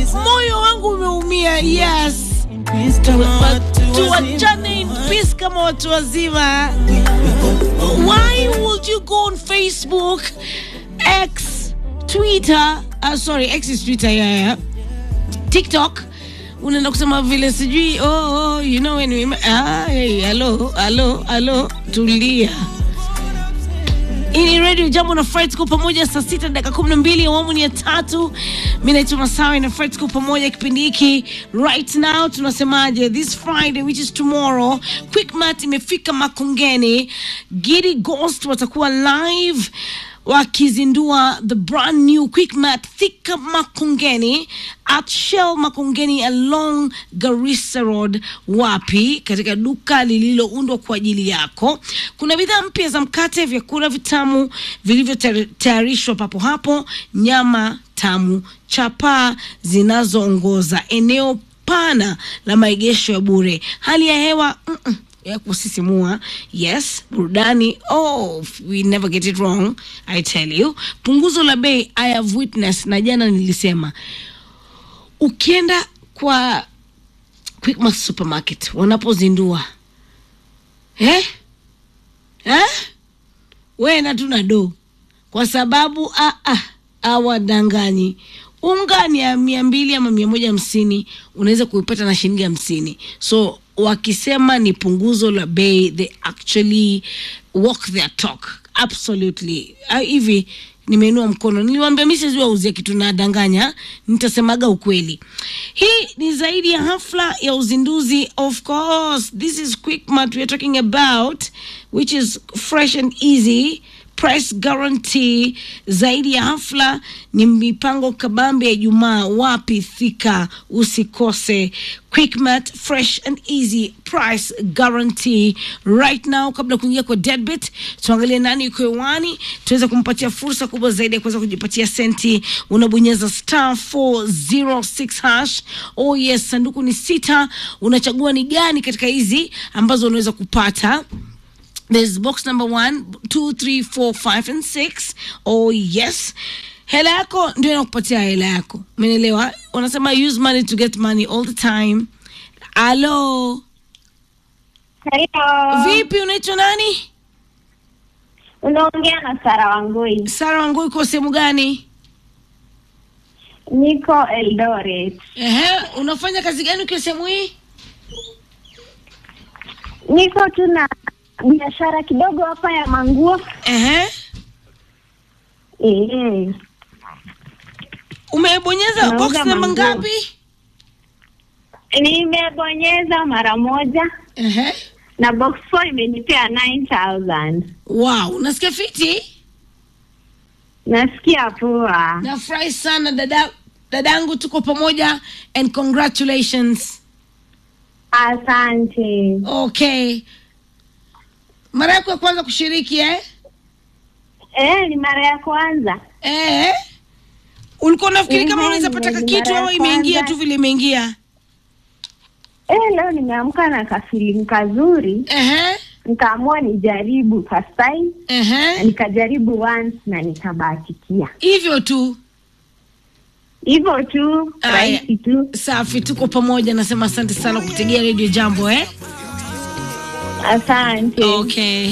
moyo wangu umeumia yes tuwachane in peace kama watu wazima why would you go on facebook x twitter uh, sorry x is twitter yeah, yeah. tiktok unaenda kusema vile sijui oh, oh, you know when we, ah, hey, hello, hello, hello, tulia hii ni radio jambo na Fred tuko pamoja saa sita dakika kumi na mbili awamu ni ya tatu mi naitwa masawe na Fred tuko pamoja kipindi hiki right now tunasemaje this friday which is tomorrow quickmat imefika makongeni gidi ghost watakuwa live wakizindua the brand new quickmat thika makongeni at shell makongeni along garissa road wapi katika duka lililoundwa kwa ajili yako kuna bidhaa mpya za mkate vyakula vitamu vilivyotayarishwa papo hapo nyama tamu chapaa zinazoongoza eneo pana la maegesho ya bure hali ya hewa mm-mm ya kusisimua yes burudani oh we never get it wrong i tell you punguzo la bei i have witness na jana nilisema ukienda kwa quickmart supermarket wanapozindua eh? Eh? we na tuna do kwa sababu ah, ah, awadanganyi unga ni ya mia mbili ama mia moja hamsini unaweza kuipata na shilingi hamsini so wakisema ni punguzo la bei they actually walk their talk absolutely Ah, hivi nimeinua mkono niliwambia mi siwezi wauzia kitu nadanganya nitasemaga ukweli hii ni zaidi ya hafla ya uzinduzi of course this is quickmart weare talking about which is fresh and easy price guarantee zaidi ya hafla ni mipango kabambe ya ijumaa wapi thika usikose quickmat fresh and easy price guarantee right now kabla ya kuingia kwa deadbit tuangalie nani yuko hewani tuweze kumpatia fursa kubwa zaidi ya kuweza kujipatia senti unabonyeza star 406 hash oh yes sanduku ni sita unachagua ni gani katika hizi ambazo unaweza kupata There's box number one, two, three, four, five, and six. Oh yes. Hela yako ndio inakupatia hela yako. Umeelewa? Wanasema use money to get money all the time. Alo, Hello. vipi unaitwa nani? Unaongea na Sara Wangui. Sara wangu uko sehemu gani? Niko Eldoret. Ehe, unafanya kazi gani ukiwa sehemu hii? Niko tu na biashara kidogo hapa ya manguo. Ehe. Eh. Umebonyeza Nauza box namba manguo. ngapi? Nimebonyeza mara moja Ehe. na box 4 imenipea 9000. Wow, unasikia fiti? Nasikia poa. Nafurahi sana dada dadangu, tuko pamoja and congratulations. Asante. Okay. Mara yako ya kwanza kushiriki eh? Eh, ni mara ya kwanza. Eh? Ulikuwa unafikiri kama Mhm, unaweza pata ni kitu mara ya au imeingia kwanza. tu vile imeingia? Eh, leo nimeamka na kafilimu kazuri, Ehe. nikaamua nijaribu first time na Ehe. nikajaribu once na nikabahatikia. Hivyo tu. hivyo tu Aya. rahisi tu Safi, tuko pamoja. Nasema asante sana kutegea Radio Jambo eh? asante Okay.